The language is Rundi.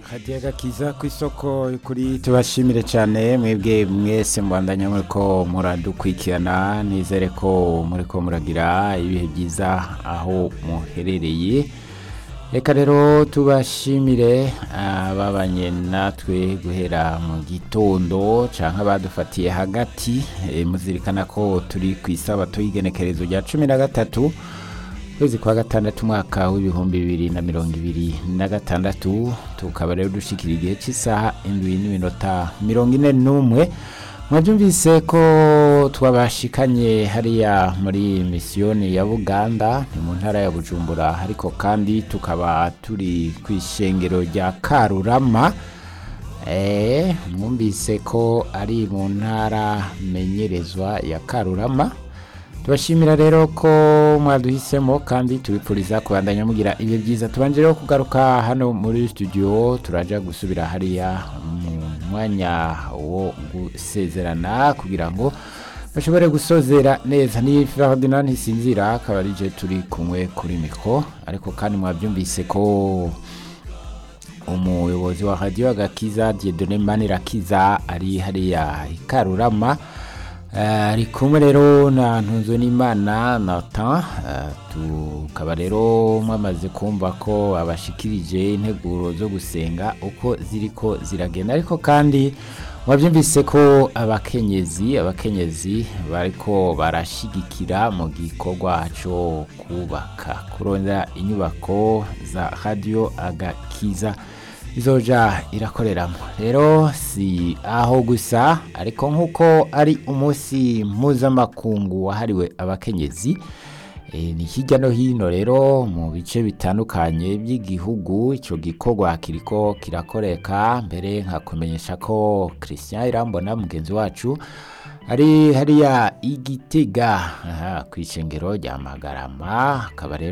hadiya gakiza ku isoko kuri tubashimire cyane mwebwe mwese mbandanya muriko muradukurikirana nizere ko muriko muragira ibihe byiza aho muherereye reka rero tubashimire ababanye natwe guhera mu gitondo cyangwa abadufatiye hagati eh, muzirikana ko turi ku isabato y'igenekerezo rya cumi na gatatu kwezi kwa gatandatu umwaka w'ibihumbi bibiri na mirongo ibiri na gatandatu tukaba rero dushikira igihe cy'isaha indwi n'iminota mirongo ine n'umwe mwabyumvise ko twabashikanye hariya muri misiyoni ya buganda ni mu ntara ya bujumbura ariko kandi tukaba turi ku ishengero rya karurama Eh, mwumvise ko ari mu ntara menyerezwa ya karurama tubashimira rero ko mwaduhisemo kandi tubipfuriza kubandanya mugira ibihe byiza tubanje rero kugaruka hano muri studio turaja gusubira hariya mu mwanya wo gusezerana kugira ngo bashobore gusozera neza ni Ferdinand Ntisinzira akaba ari je turi kumwe kuri mikro ariko kandi mwabyumvise ko umuyobozi wa radio agakiza Dieudonné Manirakiza ari hariya i Karurama Eh, ari kumwe rero na ntunzo n'imana Nathan eh, tukaba rero mwamaze kumva ko abashikirije integuro zo gusenga uko ziriko ziragenda ariko kandi mwabyumvise ko abakenyezi abakenyezi bariko barashigikira mu gikorwa cyo kubaka kurondera inyubako za radio agakiza izoja irakoreramo rero si aho gusa ariko nk'uko ari umunsi mpuzamakungu wahariwe abakenyezi e, ni hirya no hino rero mu bice bitandukanye by'igihugu icyo gikorwa kiriko kirakoreka mbere nkakumenyesha ko christian irambona mugenzi wacu ari hariya igitega aha, ku ishengero rya magarama akaba rero